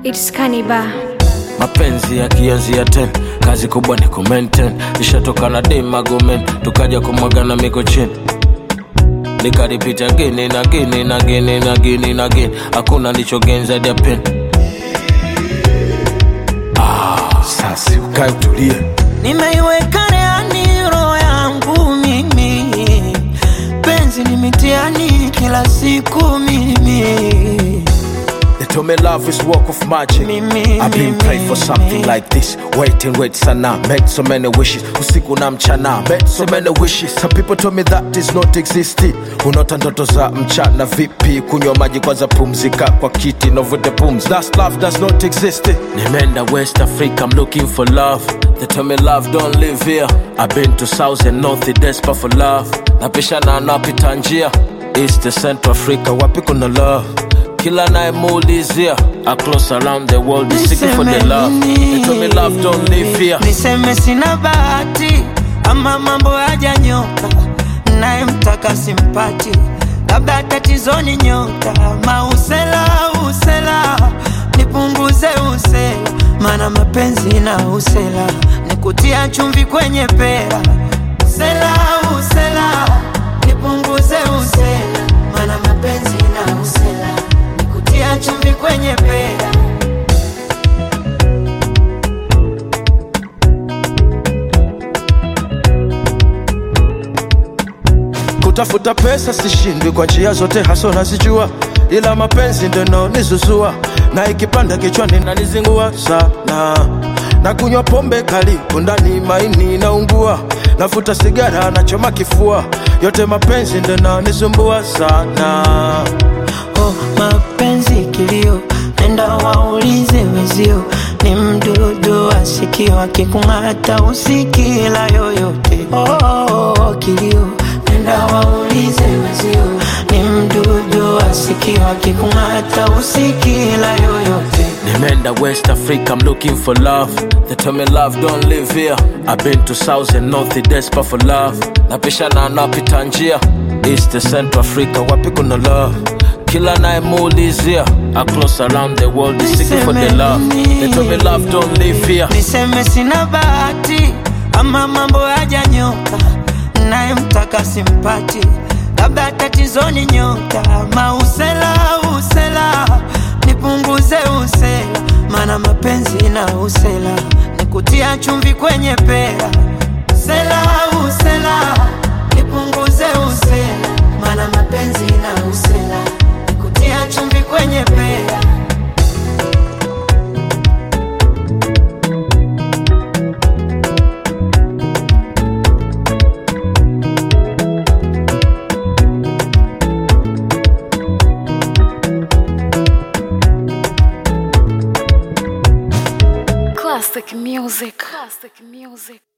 It's Kaniba. mapenzi yakianzia ten kazi kubwa ni kumaintain ishatoka na demagomen tukaja kumwagana miko chini nikaripita gini na gini na gini na gini na gini hakuna lichogenza dia pen ah, sasi ukae utulie nimeiweka reani roho yangu mimi penzi ni mitiani kila siku mimi They told me love is work of magic. Mimi, I've been mimi. praying for something like this. Wait and wait sana. Made so many wishes. Usiku na mchana. Made so many wishes. Some people told me that is not existing. Unaota ndoto za mchana vipi? Kunywa maji kwanza pumzika kwa kiti na uvute pumzi. That's love does not exist. Nimeenda West Africa, I'm looking for love. They told me love don't live here. I've been to South and North, desperate for love. Napishana napita njia. East to Central Africa, wapi kuna love? kila nayemuulizia across around the world is seeking for the Niseme love nini? they told me love don't live here niseme sina bahati ama mambo hajanyoka nayemtaka simpati labda tatizoni nyota mausela usela nipunguze usela mana mapenzi na usela nikutia chumvi kwenye pera usela usela nipunguze usela mana mapenzi na usela nikutia chumvi kwenye pera kutafuta pesa sishindwi kwa njia zote haso nazijua ila mapenzi ndo naonizuzua na ikipanda kichwani nanizingua sana na kunywa pombe kali kundani maini naungua nafuta sigara nachoma kifua yote mapenzi ndo naonisumbua sana oh, mapenzi kilio, nenda waulize wezio, ni mdudu asikio, akikung'ata usikila yoyote. Oh, oh, oh, kilio, nenda waulize wezio, ni mdudu asikio, akikung'ata usikila yoyote. Nimeenda West Africa, I'm looking for love. They tell me love don't live here. I've been to South and North, desperate for love. Napishana napita njia East to Central Africa, wapi kuna love? Kila nayemuulizia across around the world is seeking for the love. They tell me love don't live here. niseme sina bahati ama mambo hajanyoka nayemtaka simpati labda tatizoni nyota mausela usela nipunguze usela mana mapenzi na usela nikutia chumvi kwenye pera usela usela nipunguze usela mana mapenzi na usela nikutia chumvi kwenye pera Classic music. Classic music.